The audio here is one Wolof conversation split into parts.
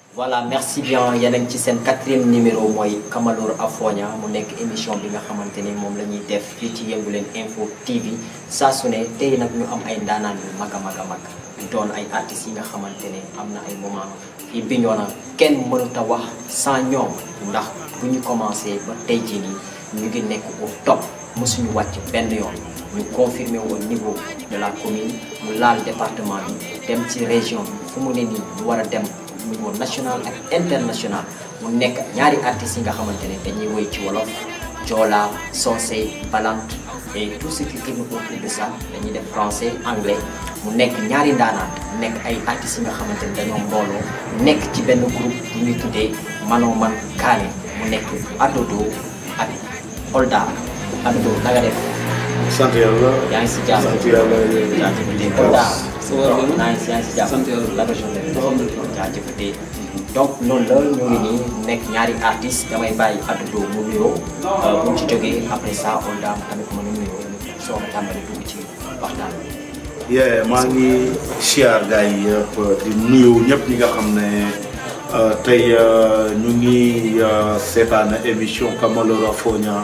voilà merci bien yéen a ngi ci seen quatrième numéro mooy Kamalor Afoña mu nekk émission bi nga xamante ni moom la ñuy def fii ci Yëngu Leen Info TV saa su ne tey nag ñu am ay ndaanaan yu mag a mag a mag doon ay artistes yi nga xamante ne am na ay moment fii Bignona kenn mënut a wax sans ñoom ndax bu ñu commencé ba tey jii nii ñu ngi nekk au top mësuñu wàcc benn yoon ñu confirmé au niveau de la commune mu laal département bi dem ci région bi fu mu ne nii ñu war a dem niveau national ak international mu nekk ñaari artistes yi nga xamante ne dañuy woy ci wolof joola soose balant et tout ce qui tourne autour de ça dañuy def français anglais mu nekk ñaari ndaanaan nekk ay artistes yi nga xamante ne dañoo mbooloo nekk ci benn groupe bu ñuy tuddee Mano Man Kaane mu nekk Adodo ak Olda Adodo na nga def sant yàlla. yaa ngi si jàmm sant yàlla. jaajëfatee Olda Ça va bien? naa ngi si yaa ngi si jàmm Sant yàlla. la région de Alhamdulillah. jaajëfatee donc noonu la ñu ngi nii nekk ñaari artistes damay bàyyi Adodo mu nuyoo bu ñu ci jógee après ça Olda tamit mën a nuyoo soo ko tàmbali dugg ci waxtaan bi. yee maa ngi siyaar gars yi yëpp di nuyu ñëpp ñi nga xam ne euh, tey euh, ñu ngi euh, seetaan émission Kamalor Afoña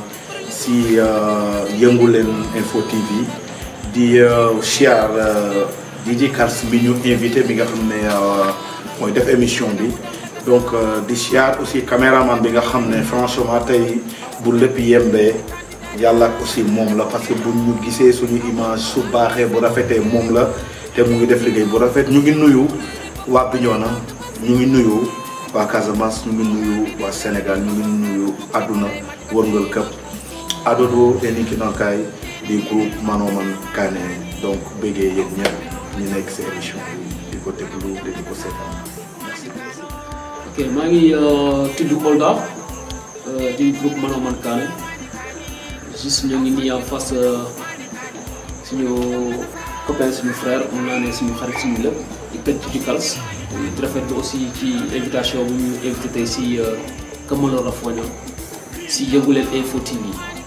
si euh, Yëngu Leen Info TV di euh, siyaar euh, Dj Kars bi ñu invité bi nga xam ne euh, mooy def émission bi donc euh, di siyaar aussi caméraman bi nga xam ne franchement tey bu lépp yembee yàlla ak aussi moom la parce que bu ñu gisee suñu image su baaxee bu rafetee moom la te mu ngi def liggéey bu rafet ñu ngi nuyu waa Bignona ñu ngi nuyu waa Casamance ñu ngi nuyu waa Sénégal ñu ngi nuyu àdduna wërngal këpp Adodo et Ninkinankaay di groupe Mano Man Kaane donc bëggee yéen ñëpp ñu nekk si émission bi di ko déglu te di ko seetaan merci. ok maa ngi euh, tudd Kolda euh, di groupe Mano Man Kaane juste ñoo ngi nii en face euh, suñu copain suñu frère mun naa ne suñu xarit suñu lépp di kër ci Kals di rafetlu aussi ci invitation bu ñu invité tey si euh, Kamalor Afoña si Yëngu Leen Info TV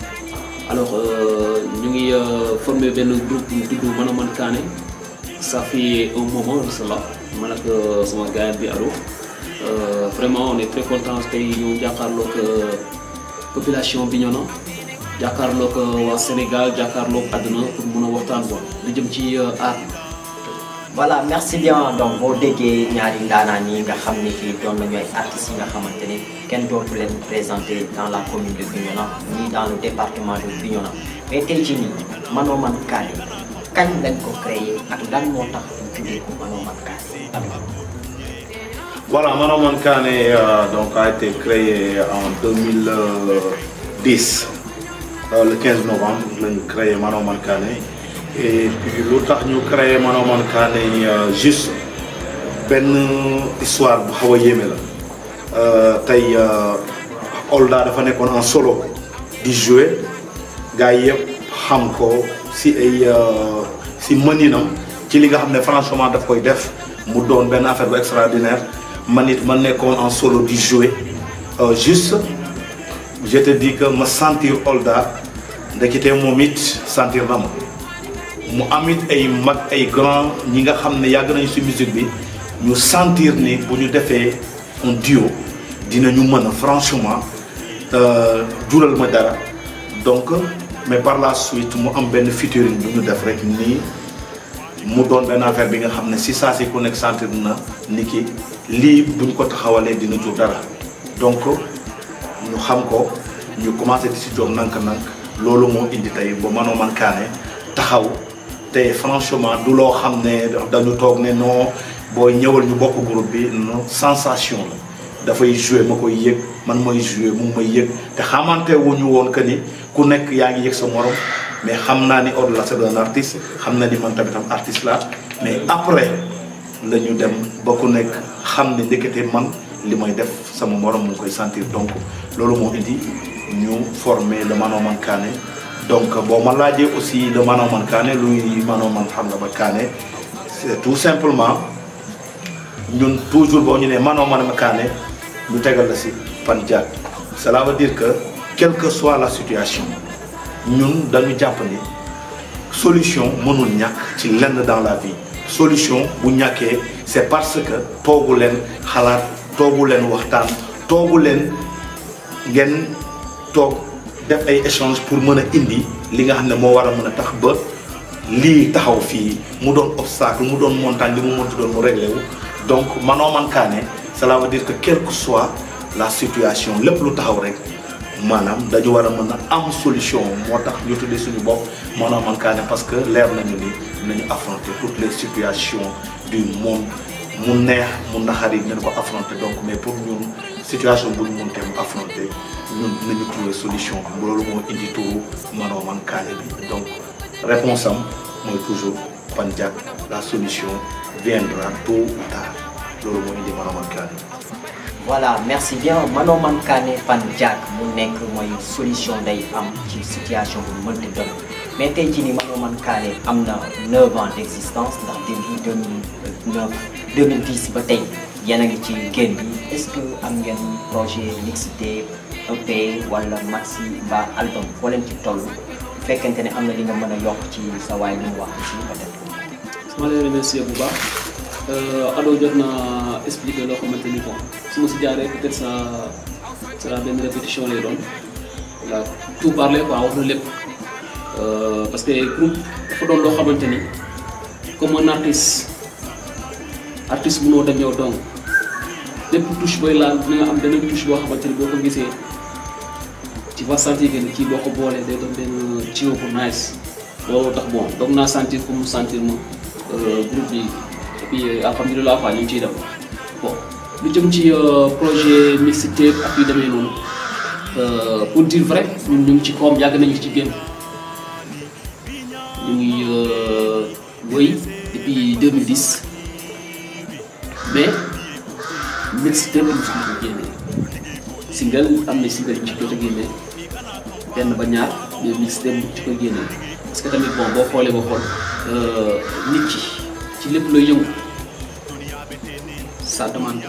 alors euh, ñu ngi euh, formé benn groupe bu tudd Mano Man Kaane ça fait un moment de cela man ak euh, sama gars bi Ado Euh, vraiment on est très content tey ñu jàkkaarloog euh, population Bignona jàkkaarloog euh, waa Sénégal jàkkaarloog àdduna pour mun a waxtaan quoi lu jëm ci euh, art voilà merci bien donc boo déggee ñaari ndaanaan yi nga xam ni kii doon nañu ay artistes yi nga xamante ne kenn dootu leen présenté dans la commune de Bignona ni dans le département de Bignona mais tey jii nii Mano Man Kaane kañ lañ ko créé ak lan moo tax ñu tuddee ko Mano Man Kaane Adodo. Voilà, Mano Man Kaane euh, donc a été créé en 2010 euh, le 15 novembre la ñu créé Mano Man Kaane et puis lu tax ñu créé Mano Man Kaane euh, juste benn histoire bu xaw a yéeme la Euh, tey euh, Olda dafa nekkoon en solo di jouer gars yi yëpp xam ko si ay euh, si mëninam ci li nga xam ne franchement daf koy def mu doon benn affaire bu extraordinaire man it ma nekkoon en solo di jouer Euh, juste je te dis que ma sentir Olda ndekete moom it sentir na ma mu amit ay mag ay grand ñi nga xam ne yàgg nañu ci musique bi ñu sentir ni bu ñu defee un duo dinañu mën a franchement euh, jural ma dara donc mais par la suite mu am benn featuring bu ñu def rek nii mu doon benn affaire bi nga xam ne si saa si ku nekk sentir na ni ki lii buñ ko taxawalee dina jur dara donc ñu xam ko ñu commencé di si joom nank-nank loolu moo indi tey ba Mano Man Kaane taxaw te franchement du loo xam ne dañu toog ne non booy ñëwal ñu bokk groupe bi non sensation la dafay jouer ma koy yëg man mooy jouer mu may yëg te xamante wuñu woon que ni ku nekk yaa ngi yëg sa morom mais xam naa ni Odou la c'est un artiste xam na ni man tamit am artiste la mais après la ñu dem ba ku nekk xam ne ndekete man li may def sama morom mu ngi koy sentir donc loolu moo indi ñu former le Mano Man Kaane donc boo ma laajee aussi le Mano Man Kaane luy Mano Man xam nga ba Kaane c'est tout simplement ñun toujours boo ñu nee Mano Man Kaane ñu tegal la si pan jaat cela veut dire que quelle que soit la situation ñun dañu jàpp ni solution mënul ñàkk ci lenn dans la vie solution bu ñàkkee c'est parce que toogu leen xalaat toogu leen waxtaan toogu leen ngeen toog def ay échange pour mën a indi li nga xam ne moo war a mën a tax ba lii taxaw fii mu doon obstacle mu doon montagne li mu mënti doon mu réglé wu donc manoo man kaa ne cela veut dire que quelle que soit la situation lépp lu taxaw rek maanaam dañu war a mën a am solution moo tax ñu tuddee suñu bopp manoo man kaa ne parce que leer nañu ni nañu affronter toutes les situations du monde mu neex mu naxari nañu ko affronter donc mais pour ñun situation bu ñu mëntee mu affronter ñun nañu trouver solution loolu moo indi turu manoo man kaane bi donc réponse am mooy toujours Pandiack la solution viendra tôt ou tard loolu moo indi manoo man kaane voilà merci bien Mano Mankane Pandiack mu nekk mooy solution day am ci situation bu mënti doon mais tey jii nii Mano Mankane am na 9 ans d' existence ndax depuis 2009 2010 ba tey yéen a ngi ci génn bi est ce que am ngeen projet mixtape EP wala maxi mbaa album foo leen ci toll bu fekkente ne am na li nga mën a yokk ci sa waay li mu wax aussi peut-être. ma lay remercier bu baax Ado jot na expliquer loo xamante ni bon su ma si jaaree peut-être ça sera benn répétition lay doon voilà tout parler quoi wax na lépp parce que groupe dafa doon loo xamante ni comme un artiste artiste mënoo dem yow donc lépp touche booy laal dina nga am benn touche boo xamante ni boo ko gisee tu vas sentir que ni kii boo ko boolee day doon benn jiw bu nice loolu tax bon donc naa sentir comme mu sentir ma groupe bi et puis alhamdulilah quoi ñu ngi ciy dem bon lu jëm ci projet mixtape ak yu demee noonu pour dire vrai ñun ñu ngi ci koom yàgg nañu ci génn ñu ngi wëy depuis 2010 mais mixtape ñu si ko génnee single am na single yu ci jot a génnee benn ba ñaar mais mixtape mu ci ko génnee parce que tamit bon boo xoolee ba xool nit ki ci lépp looy yëngu ça demande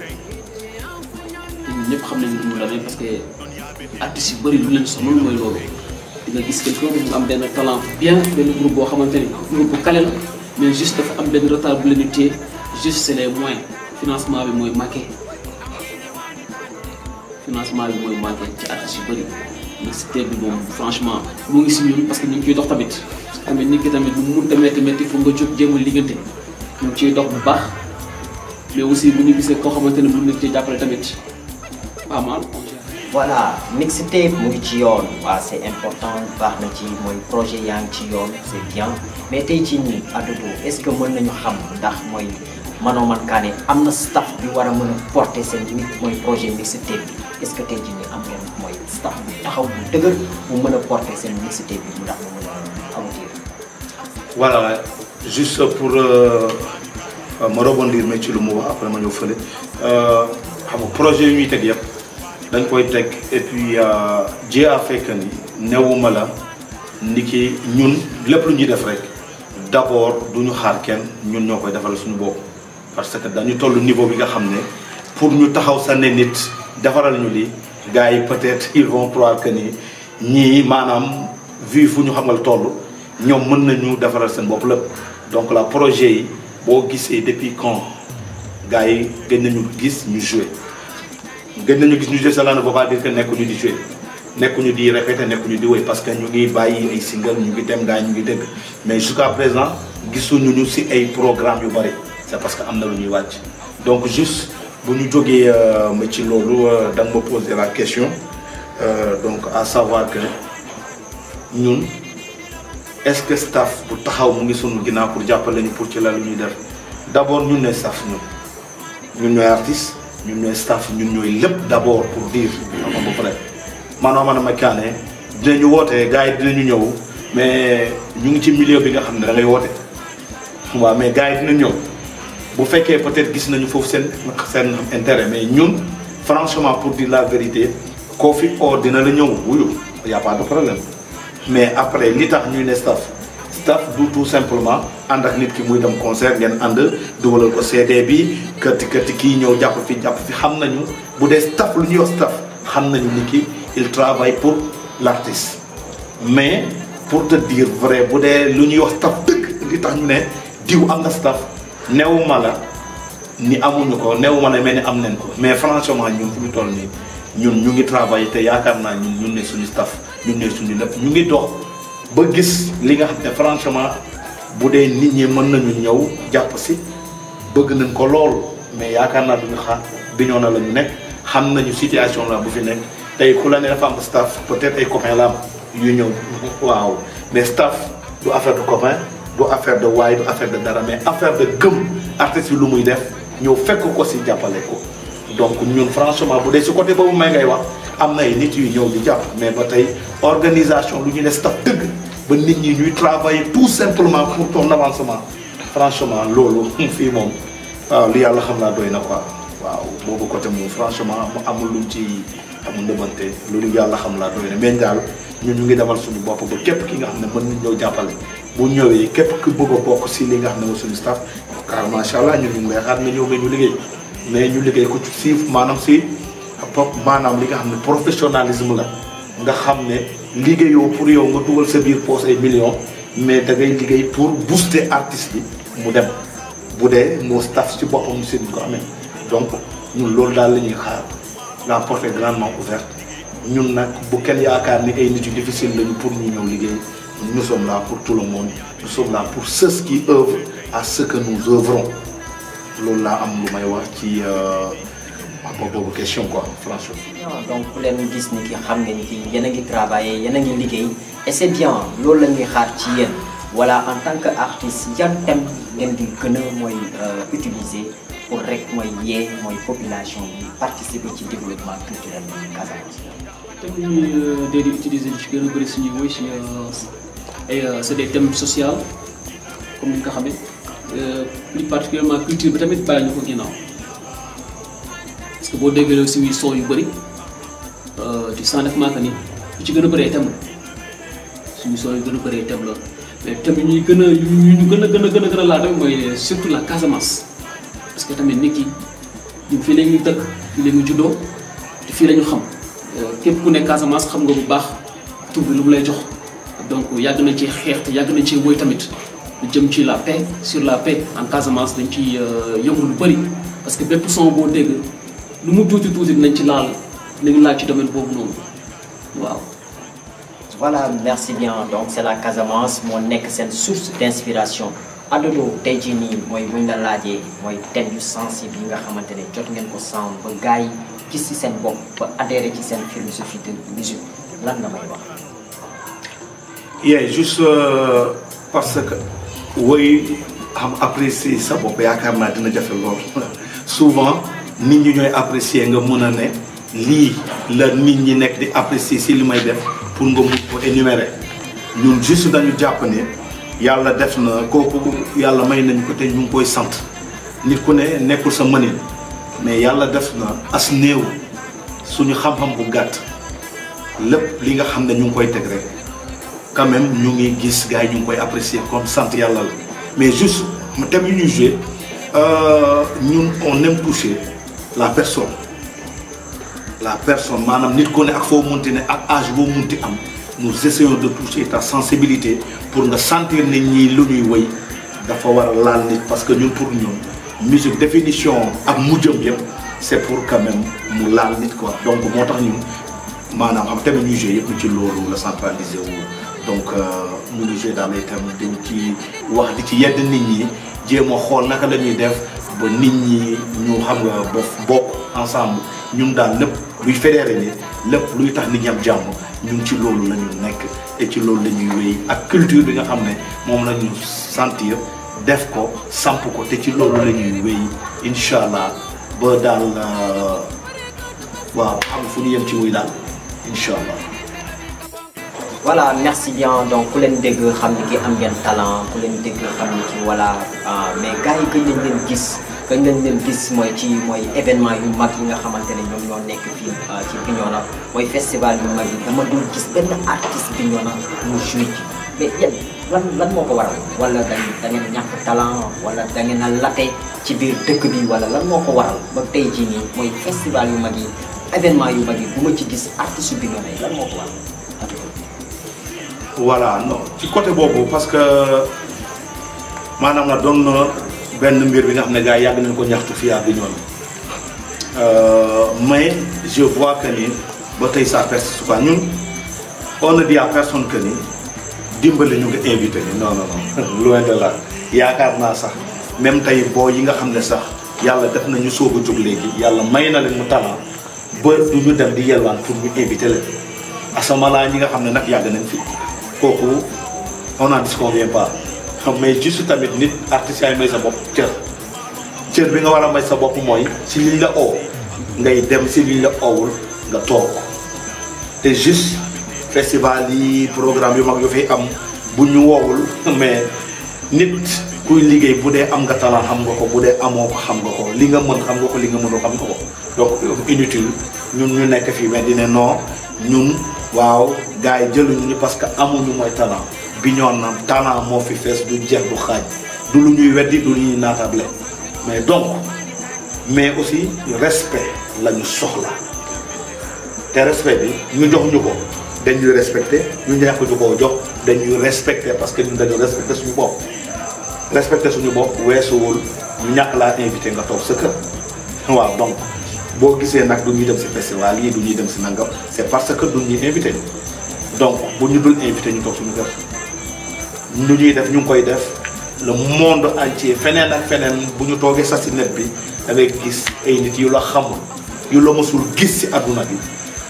te ñun ñëpp xam nañu ni mu demee parce que artistes yu bëri lu leen sonal mooy loolu di nga gis quelqu'un mu am benn talent bien benn groupe boo xamante ni groupe bu kale la mais juste dafa am benn retard bu leen di téye juste c'est les moyens financement bi mooy manqué financement bi mooy manqué ci artistes yu bëri mixtape bi moom franchement mu ngi si ñun parce que ñu ngi ciy dox tamit parce que tamit nit ki tamit lu mu mënta métti métti foog nga jóg jéem a liggante ñu ngi ciy dox bu baax mais aussi bu ñu gisee koo xamante ne mën nañ cee jàppale tamit pas mal on gère. voilà mixtape mu ngi ci yoon waaw c' est important baax na ci mooy projet yaa ngi ci yoon c' est bien mais tey ci nii Adodo est ce que mën nañu xam ndax mooy Mano Mankane am na staff bi war a mën a porter seen nit mooy projet mixtape bi est ce que tey jii nii am ngeen mooy staff bu taxaw bu dëgër bu mën a porter seen mixtape bi mu ndax mu mën a aboutir. voilà juste pour euh, euh, ma rebondir mais ci lu mu wax après ma ñëw fële xam nga projet yu ñuy teg yëpp dañ koy teg et puis Dieu a fait que ni newuma la ni ki ñun lépp lu ñuy def rek d' abord du ñu xaar kenn ñun ñoo koy defal suñu bopp parce que dañu toll niveau bi nga xam ne pour ñu taxaw sa ne nit defaral ñu li gars yi peut-être ils vont croire que ni ñii maanaam vu fu ñu xamal toll ñoom mën nañu defaral seen bopp lépp donc la projet yi boo gisee depuis quand gars yi gën nañu gis ñu jouer gën nañu gis ñu jouer cela ne veut pas dire que nekkuñu di jouer nekkuñu di répéter nekkuñu di wéy parce que ñu ngi bàyyi ay single ñu ngi dem gars yi ñu ngi dégg mais jusqu'à présent gisuñu ñu si ay programme yu bëri c'est parce que am na lu ñuy wàcc donc juste bu ñu jógee ma ci loolu da nga ma poser la question donc à savoir que ñun est-ce que staff bu taxaw mu ngi sunu ginnaaw pour jàppale ñu pour ci la lu ñuy def d'abord ñun ne staff ñun ñun ñooy artiste ñun ñooy staff ñun ñooy lépp d'abord pour dire à peu près Mano Mankane dinañu woote gars yi dinañu ñëw mais ñu ngi ci milieu bi nga xam ne da ngay woote waaw mais gars yi dinañ ñëw bu fekkee peut-être gis nañu foofu seen seen intérêt mais ñun franchement pour dire la vérité koo fi oo dina la ñëw wuyu y a pas de problème mais après li tax ñuy ne staff staff du tout simplement ànd ak nit ki muy dem concert ngeen ànd dugalal ko CD bi kërti kërti kii ñëw jàpp fi jàpp fi xam nañu bu dee staff lu ñuy wax staff xam nañu ni ki il travaille pour l'artiste mais pour te dire vrai bu dee lu ñuy wax staff dëgg li tax ñu ne diw am na staff newuma la ni amuñu ko néew ma ne mel ni am nañ ko mais franchement ñun fu ñu toll nii ñun ñu ngi travailler te yaakaar naa ñun ñun ne suñu staff ñun ne suñu lépp ñu ngi dox ba gis li nga xam ne franchement bu dee nit ñi mën nañu ñëw jàpp si bëgg nañ ko lool mais yaakaar naa duñu xaar Bignona la ñu nekk xam nañu situation la bu fi nekk tey ku la ne dafa am staff peut-être ay copains la am yu ñëw waaw mais staff du affaire de copain du affaire de waay du affaire de dara mais affaire de gëm artiste bi lu muy def ñëw fekk ko si jàppale ko donc ñun franchement bu dee si côté boobu may ngay wax am na ay nit yu ñëw di jàpp mais ba tey organisation lu ñu ne staff dëgg ba nit ñi ñuy travailler tout simplement pour ton avancement franchement loolu fii moom waaw li yàlla xam naa doy na quoi waaw boobu côté moom franchement mu amul luñ ci amul ndëbante loolu yàlla xam laa doy na mais daal ñun ñu ngi demal suñu bopp ba képp ki nga xam ne mën nañ ñëw jàppale bu ñëwee képp ku bëgg a bokk si li nga xam ne mooy suñu staff car macha allah ñun ñu ngi lay xaar nga ñëw nga ñu liggéey mais ñu liggéey ko ci si maanaam si maanaam li nga xam ne professionnalisme la nga xam ne liggéeyoo pour yow nga dugal sa biir poche ay millions mais da ngay liggéey pour booster artiste bi mu dem bu dee moo staff ci boppam si ñu ko amee donc ñun loolu daal la ñuy xaar la porte est grandement ouverte ñun nag bu kenn yaakaar ni ay nit yu difficile lañu pour ñu ñëw liggéey nous sommes là pour tout le monde nous sommes là pour ceux qui œuvrent à ce que nous œuvrons loolu laa am lu may wax ci wax boobu question quoi franchement. donc ku leen gis ni ki xam nga ni ki yéen a ngi travailler yéen a ngi liggéey et c'est bien loolu la ñuy xaar ci yéen voilà en tant que artiste yan thème ngeen di gën a mooy utiliser pour rek mooy yee mooy population bi participer ci développement culturel bi Casamance. thème yi ñuy dee di utiliser ci gën a bëri suñuy woy si ay c'est des thèmes sociaux comme ni nga ko xamee plus particulièrement culture bi tamit bàyyi ñu ko ginnaaw parce que boo déggee suñuy son yu bëri tu sens nettement que ni lu ci gën a bëri ay thème la suñu son yu gën a bëri ay thème la mais thème yi ñuy gën a yu ñu gën a gën a gën a gën a laal tamit mooy surtout la Casamance parce que tamit nit ki ñun fii la ñuy dëkk fii la ñu juddoo te fii la ñu xam képp ku ne Casamance xam nga bu baax tur bi lu mu lay jox donc yàgg nañ ci xeex te yàgg nañ ci woy tamit lu jëm ci la paix sur la paix en Casamance dañ ci yëngu lu bëri parce que bépp son boo dégg lu mu tuuti tuuti dinañ ci laal dinañ laal ci domaine boobu noonu waaw. voilà merci bien donc c'est la Casamance moo nekk seen source d'inspiration Adodo tey jii nii mooy buñ la laajee mooy thème yu sensible yi nga xamante ne jot ngeen ko sound ba gars yi gis ci seen bopp ba adhéré ci seen philosophie de musique lan nga may wax. yeah juste euh, parce que woy xam apprécier sa bopp yaakaar naa dina jafe lool souvent nit ñi ñooy apprécier nga mën a ne lii la nit ñi nekk di apprécier si li may def pour nga mun ko énumérer ñun juste dañu jàpp ne yàlla def na kooku yàlla may nañu ko te ñu ngi koy sant nit ku ne nekkul sa mënin mais yàlla def na as néew suñu xam-xam bu gàtt lépp li nga xam ne ñu ngi koy teg rek quand même ñu ngi gis gars yi ñu ngi koy apprécier comme sant yàlla la mais juste thème yu ñuy joué ñun on aime toucher la personne la personne maanaam nit ku ne ak foo munti ne ak âge boo munti am nous essayons de toucher ta sensibilité pour nga sentir nit ñi lu ñuy woy dafa war a laal nit parce que ñun pour ñun musique définition ak mujjam yëpp c'est pour quand même mu laal nit quoi donc moo tax ñun maanaam xam thème ñuy joué yëpp ci loolu la centralisé wu donc ñu ngi joué dans les thèmes dañ ci wax di ci yedd nit ñi jéem a xool naka la ñuy def ba nit ñi ñu xam nga ba bokk ensemble ñun daal lépp luy fédéré ni lépp luy tax nit ñi am jàmm ñun ci loolu la ñu nekk te ci loolu la ñuy wéy ak culture bi nga xam ne moom la ñu sentir def ko samp ko te ci loolu la ñuy wéy incha allah ba daal waaw xam fu ñu yem ci wuy daal incha allah. voilà merci bien donc ku leen dégg xam ni ki am ngeen talent ku leen dégg xam ni ki voilà mais gars yi gëj nañ leen gis gëj nañ leen gis mooy ci mooy événement yu mag yi nga xamante ne ñoom ñoo nekk fii ci Bignona mooy festival yu mag yi dama dul gis benn artiste Bignona mu joué ci mais yéen lan lan moo ko waral wala da da ngeen ñàkk talent wala da ngeen a late ci biir dëkk bi wala lan moo ko waral ba tey jii nii mooy festival yu mag yi événement yu mag yi bu ma ci gis artiste yu Bignona yi lan moo ko waral. voilà non ci côté boobu parce que maanaam la doon na benn mbir bi nga xam ne gars yi yàgg nañ ko ñaxtu fii à Bignona mais je vois que ni ba tey ça persiste quoi ñun on ne dit à personne que ni dimbali ñu nga invité ni non non non loin de là yaakaar naa sax même tey boo yi nga xam ne sax yàlla def na ñu soog a jóg léegi yàlla may na leen mu talent ba du ñu dem di yelwaan pour ñu invité leen asamalaa ñi nga xam ne nag yàgg nañ fi kooku on n'en disconvient pas mais juste tamit nit artistes yi may sa bopp cër cër bi nga war a may sa bopp mooy si liñ la oo ngay dem si liñ la oowul nga toog te juste festival yi programme yu mag yu fi am bu ñu woowul mais nit kuy liggéey bu dee am nga talent xam nga ko bu dee amoo ko xam nga ko li nga mën xam nga ko li nga mënul xam nga ko donc inutile ñun ñu nekk fii mais dine non ñun waaw gars yi jëluñu ñu parce que amuñu mooy talent bi ñoon na talent moo fi fees du jeex du xaaj du lu ñuy weddi du lu ñuy naatable mais donc mais aussi respect la ñu soxla te respect bi ñu jox ñu ko dañuy respecté ñu ñàkk ñu koo jox dañuy respecté parce que ñun dañu respecté suñu bopp respecté suñu bopp weesuwul ñu ñàkk laa invité nga toog sa kër waaw donc boo gisee nag du ñuy dem si festival yi du ñuy dem si nangam c'est parce que du ñuy invité donc bu ñu dul invité ñu toog suñu kër ñu ñuy def ñu ngi koy def le monde entier feneen ak feneen bu ñu toogee sax si net bi da ngay gis ay nit yu la xamul yu la mësul gis si adduna bi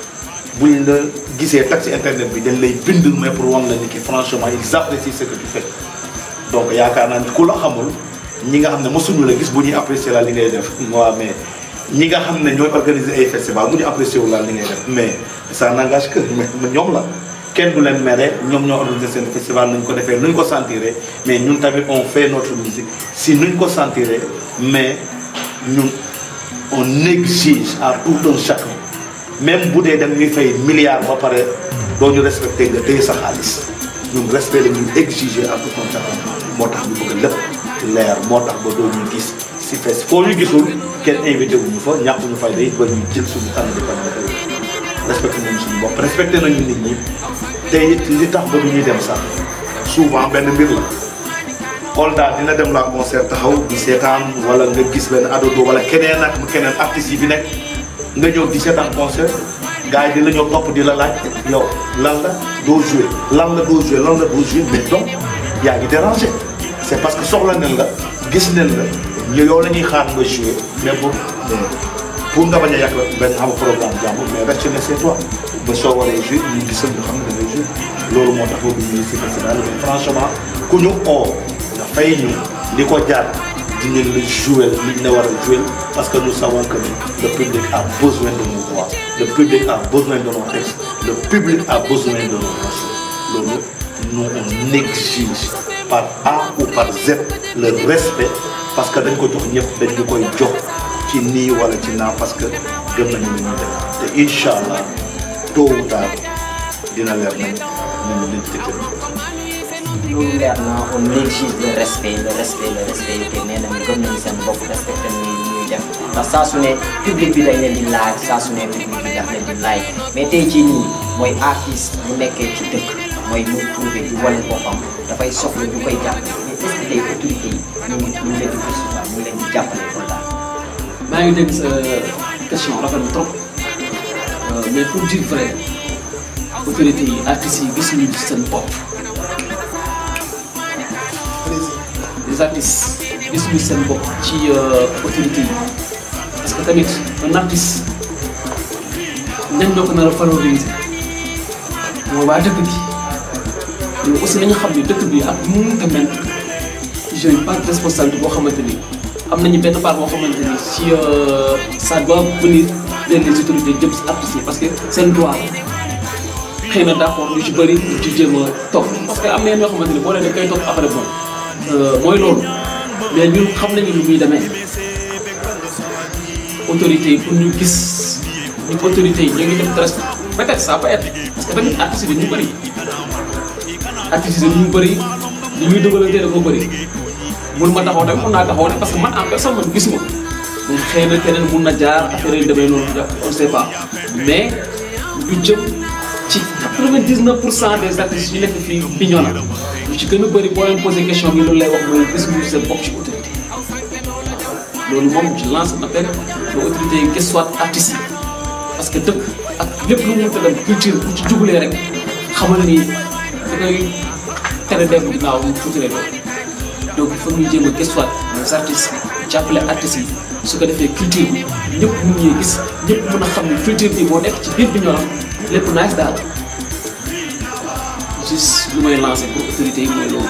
buñ la gisee tag si internet bi dañ lay bind mais pour wan la ni ki franchement ils apprécient ce que tu fais donc yaakaar naa ni ku la xamul ñi nga xam ne mësuñu la gis bu ñuy apprécier la li ngay def waaw mais ñi nga xam ne ñooy organiser ay festival bu ñu apprécier wu la li ngay def mais ça n'engage que mais ñoom la kenn du leen mere ñoom ñoo organiser seen festival nuñ ko defee nuñ ko sentiree mais ñun tamit on fait notre musique si nuñ ko sentiree mais ñun on exige à tout un chacun même bu dee dem ñuy fay milliards ba pare doo ñu respecté nga téye sa xaalis ñun respect la ñuy exiger à tout un chacun moo tax ñu bëgg lépp leer moo tax ba doo ñu gis si fes foo ñu gisul kenn invité wuñu fa ñàkk ñu fay day ba ñu jël suñu tànn di ko respecté nañu suñu bopp respecté nañu nit ñi te it li tax ba du ñuy dem sax souvent benn mbir la Kolda dina dem la concert taxaw di seetaan wala nga gis benn adodo wala keneen ak keneen artistes yi fi nekk nga ñëw di seetaan concert gars yi di la ñëw topp di la laaj yow lan la doo joué lan la doo joué lan la doo joué mais donc yaa ngi dérangé c' est parce que soxla nañ la gis nañ la ñu yow la ñuy xaar nga joué mais pour pour nga bañ a yàq benn xam programme jàmbur mais reste ne c'est toi ba soo waree joué ñu gisal ñu xam ne da ngay joué loolu moo tax boobu ñu si festival mais franchement ku ñu oo nga fay ñu li ko jaar dinañ la joué li ñu la war a joué parce que nous savons que le public a besoin de nos voix le public a besoin de nos textes le public a besoin de nos morceaux loolu nous on exige par A ou par Z le respect parce que dañ ko jox ñëpp dañ ñu koy jox ci nii wala ci naa parce que gëm nañu li ñuy def te incha allah tôt ou tard dina leer nañ ñu ñu liñ tëkkal loolu leer na on exige le respect le respect le respect te nee nañu gëm nañu seen bopp respecté nañu li ñuy def ndax saa su ne public bi dañ leen di laaj saa su ne public bi daf leen di laaj mais tey jii nii mooy artiste bu nekkee ci dëkk mooy mu trouvé di wane boppam dafay soxla ñu koy jàppale mais est ce que tey autorité yi ñu ngi ñu ngi leen di gëstu ñu ngi leen di jàppale kon daal. maa ngi dégg sa question rafet na trop mais pour dire vrai autorité yi artistes yi gis nañu seen bopp les artistes gis nañu seen bopp ci autorité yi parce que tamit un artiste ñan ñoo ko nar a valoriser mooy waa dëkk bi mais aussi nañu xam ne dëkk bi ak mu mënta mel j'ai pas de responsabilité boo xamante ni am nañu benn part boo xamante ni si ça doit venir vers les autorités jëm si artistes yi parce que seen droit xëy na d' accord lu ci bëri lu ci jéem a topp parce que am na yenn yoo xamante ni boo leen da koy topp après bon mooy loolu mais ñun xam nañu lu muy demee autorités yi pour ñu gis ñu autorités yi ñu ngi def très peut être ça peut être parce que tamit artistes yi ñu bëri artistes yi ñu bëri li ñuy dugalantee dafa bëri mun ma taxaw tamit mun naa taxaw ne parce que man en personne man gisuma mun xëy na keneen mun na jaar affaire yi demee noonu on ne sait pas mais lu jëm ci 99 pour cent des artistes yu nekk fii Bignona lu ci gën a bëri boo leen posé question bi loolu lay wax mooy gis ñu seen bopp ci autorité loolu moom je lance un appel aux autorités yi gëstuwaat artistes yi parce que dëkk ak lépp lu mu mënta dem culture bu ci jugulee rek xamal ni da koy tere dem ginnaaw mu tuuti rek donc il faut ñu jéem a gëstuwaat les artistes jàppale artistes yi su ko defee culture bi ñëpp mun ñuy gis ñëpp mën a xam ne culture bi moo nekk ci biir bi ñoram lépp nice daal juste lu may lancé pour autorités yi mooy loolu.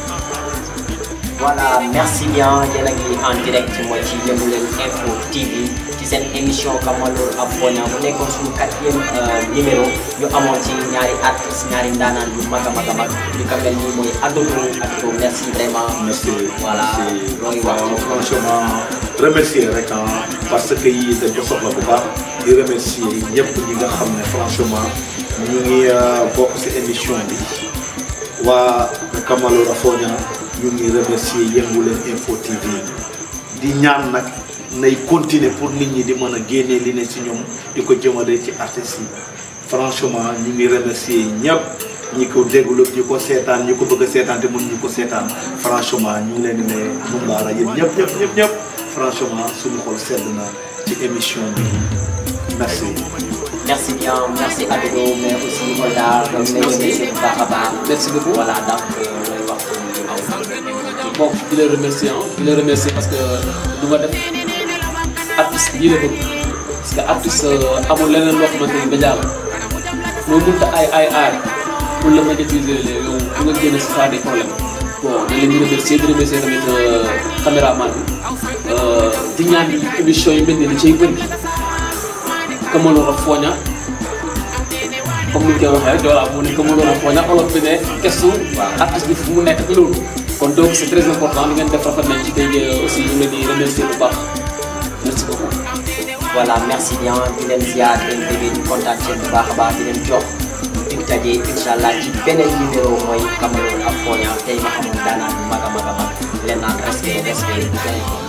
voilà merci bien yéen a ngi en direct mooy ci Yëngu Leen Info TV ci seen émission Kamalor Afronia mu nekkoon suñu quatrième numéro ñu amoon ci ñaari artistes ñaari ndaanaan yu mag a mag a mag ñu ko mel nii mooy Adodo Adodo merci vraiment. merci voilà looy wax waaw franchement remercier rek ah parce que yii dañ ko soxla bu baax di remercier ñëpp ñi nga xam ne franchement ñu ngi bokk ci émission bi waa Kamalor Afronia ñu ngi remercier Yëngu Leen Info TV di ñaan nag nay continuer pour nit ñi di mën a génnee li ne ci ñoom di ko jëmale ci artistes yi franchement ñu ngi remercier ñëpp ñi ko déglu ñi ko seetaan ñi ko bëgg a seetaan te mën ñu ko seetaan franchement ñu ngi leen di ne mun baara yéen ñëpp ñëpp ñëpp ñëpp franchement suñu xol sedd na ci émission bi merci. merci bien merci Adodo mais aussi Kolda donc lay remercier bu baax a baax. merci beaucoup voilà donc looy wax pour ñu am. bon di la remercier ah di la remercier parce que du nga def artiste bii la bëgg parce que artiste amul leneen loo xamante ni média la moo mënta ay ay aar pour la médiatiser yow bu nga génne si des problèmes bon di leen di remercier di remercier tamit caméraman bi di ñaan émission yi mel ni da cay bëri Kamalor Afronia comme ni ñu koy waxee rek voilà mu ne Kamalor Afronia olof bi ne kestu artiste bi fu mu nekk ak loolu kon donc c'est très important li ngeen def rafet nañ ci tey aussi ñu ngi leen di remercier bu baax merci beaucoup. voilà merci bien di leen ziar di leen déggee di kontaan ci bu baax a baax di leen jox dig daje incha allah ci beneen numéro mooy Kamalor Afronia tey ma xamul daanaan bu mag a mag a mag leen naan respect respect di